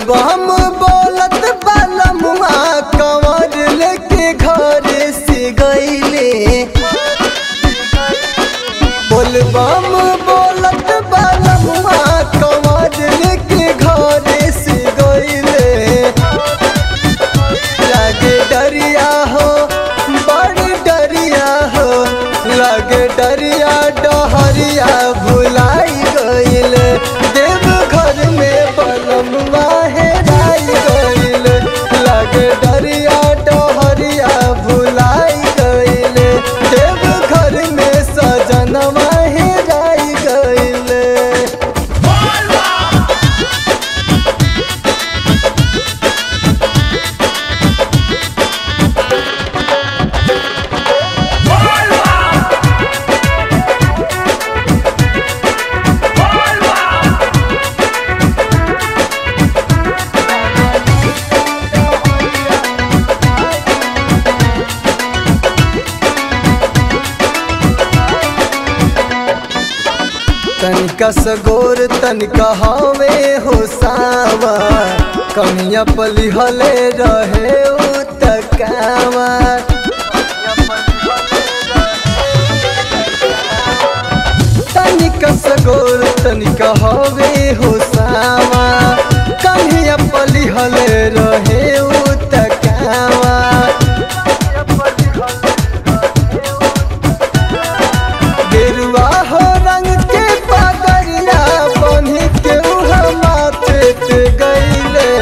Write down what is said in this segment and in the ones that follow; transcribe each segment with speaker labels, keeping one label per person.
Speaker 1: बम बोलत बालमुआ कंवर लेके घर से गईले बोल बम बोलत बालमुआ कंवर लेके घर से गईले लागे डरिया हो बड़ डरिया हो लागे डरिया डहरिया भुलाई गईल देव घर में बलमवा हेराई गईल लागे डरिया डहरिया भुलाई गईल देव घर में सजनवा हेराई गईल तनिका सगोर तनिका हवे हो सावा कनिया पली हले रहे उ तकावा तनिका सगोर तनिका हवे हो सावा कनिया पली हले रहे उ तकावा गेरुआ हो रंग के पगड़िया बन्ही के उहा माथे पे गईले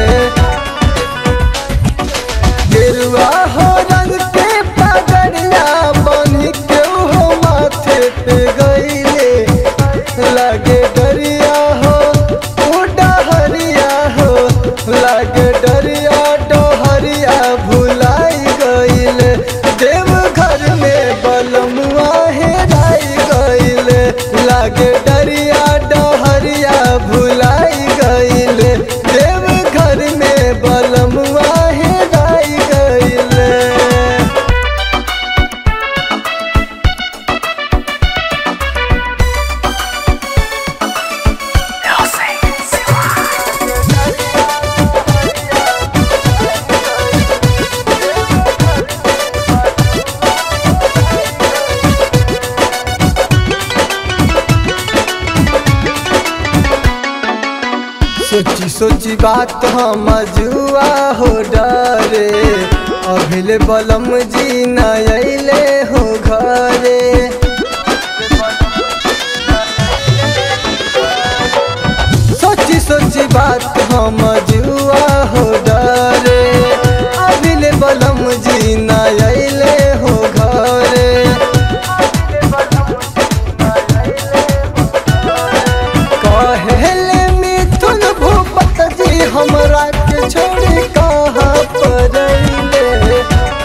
Speaker 1: गेरुआ हो रंग के पगड़िया बन्ही के उहा माथे पे गईले लगे डरिया हो उ डहरिया हो लगे डरिया डहरिया भुलाई गईले देव घर में बलमुआ हेराई गईले लागे डरिया डहरिया भुलाई गईले देव घर में बलमुआ हेराई गईले सोची सोची बात हम जुआ हो डरे अभिले बलम जी न अले हो घरे सोची सोची बात हम जुआ हो डरे अभिले बलम जी न अले हो घरे कहेले मिथुन भूपत जी हमरा के छोड़ी कहाँ पर अइले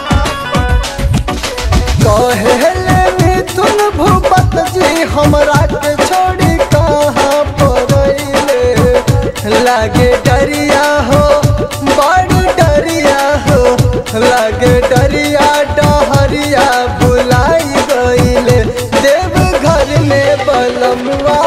Speaker 1: कहेले मिथुन भूपत जी हमरा के छोड़ी कहाँ पर अइले लागे डरिया हो बड़ डरिया हो लागे डरिया डहरिया बुलाई गईले देव घर में बलमुआ